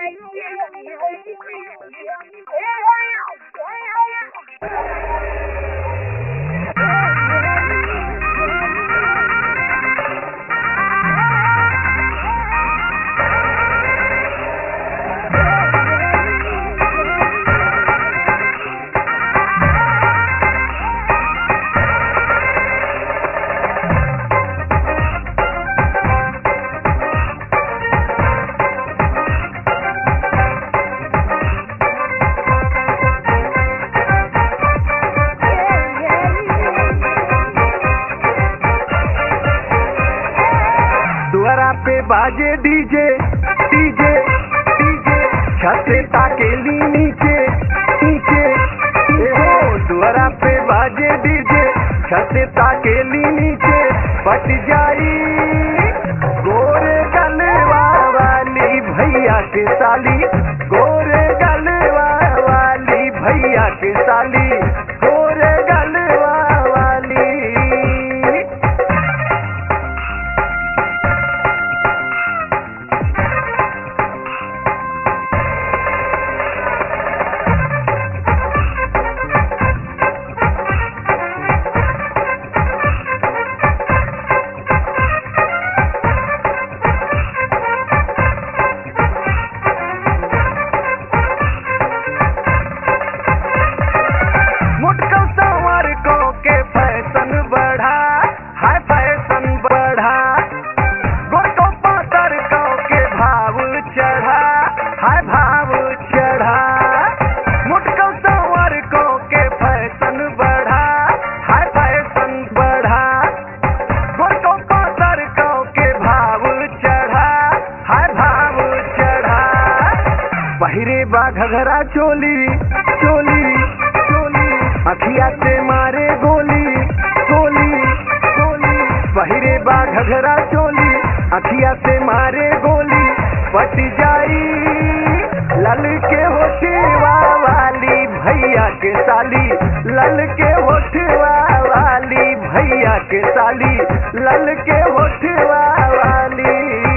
दुआरा पे बाजे DJ DJ DJ छते ताकेली नीचे नीचे ए हो दुआरा पे बाजे डीजे छते ताकेली नीचे पट जाई गोरे गलवा वाली भैया के साली गोरे गलवा वाली भैया के साली गोरे गलवा वाली मुटकल संवर को के फैशन बढ़ा हाय फैशन बढ़ा गोरको पातर को के भाव चढ़ा हाय भाव चढ़ा मुटकल संवर को के फैशन बढ़ा हाय फैशन बढ़ा गोरको पातर को के भाव चढ़ा हाय भाव चढ़ा पहिरे बा घघरा चोली चोली चोली अखिया से मारे गोली गोली गोली पहिरे बा घघरा चोली अखिया से मारे गोली पट जाई लल के होठवा वाली भैया के साली लल के होठवा वाली भैया के साली लल के होठवा वाली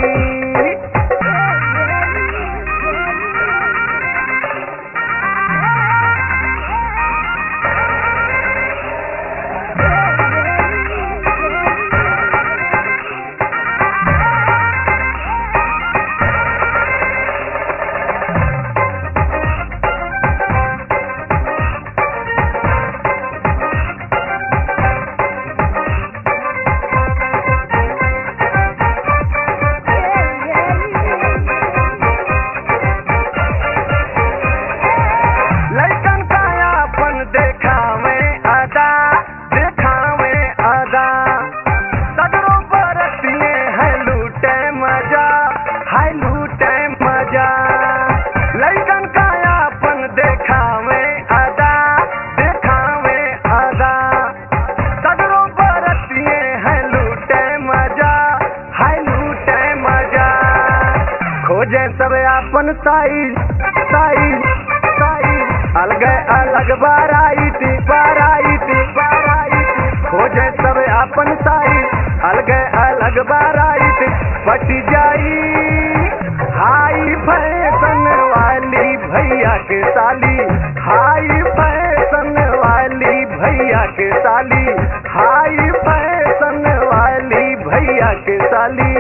लैकन का अपन देखावे अदा देखावे अदा सगरों बरतिए है लूटे मजा है लूटे मजा लैकन का अपन देखावे अदा देखावे अदा सगरों बरतिए है लूटे मजा है लूटे मजा खोजे सब अपन साइज साइज साइज अलग अलग बाराइत बाराइत बाराइत खोजे सब अपन साइज अलग अलग बाराइत बट जाई हाई फैशन वाली भैया के साली हाई फैशन वाली भैया के साली हाई फैशन वाली भैया के साली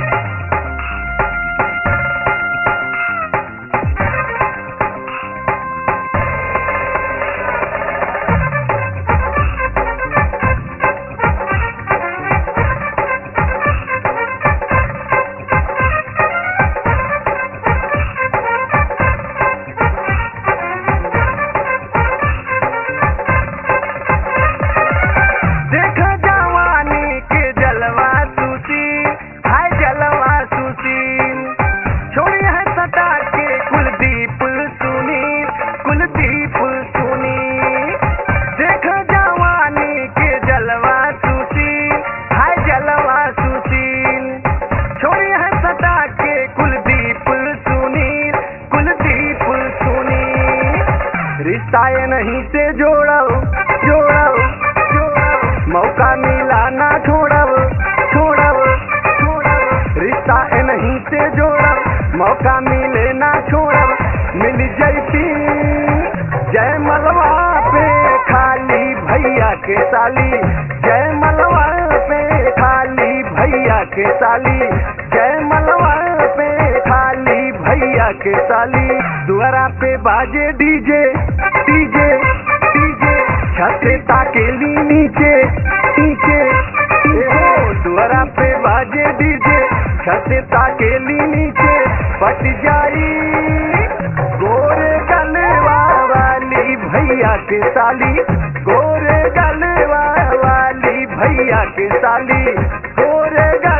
देख जवानी के जलवा सुसी हाय जलवा सुसी छोड़ी है सटा के कुलदीप सुनी कुलदीप सुनी देख जवानी के जलवा सुसी हाय जलवा सुसी छोड़ी है सटा के कुलदीप सुनी कुलदीप सुनी रिश्ता ये नहीं से जोड़ो जोड़ो जोड़ो मौका मिला ना छोड़ब छोड़ब छोड़ब रिश्ता ये नहीं से जोड़ब मौका मिले ना छोड़ब साली जय मलवा पे खाली भैया के साली जय मलवा पे खाली भैया के साली दुआरा पे बाजे डीजे डीजे डीजे छते ताकेली नीचे नीचे ए हो दुआरा पे बाजे डीजे छते ताकेली नीचे बट जाई गोरे गलवा वाली भैया के साली गोरे गलवा वाली भैया के साली गोरे गल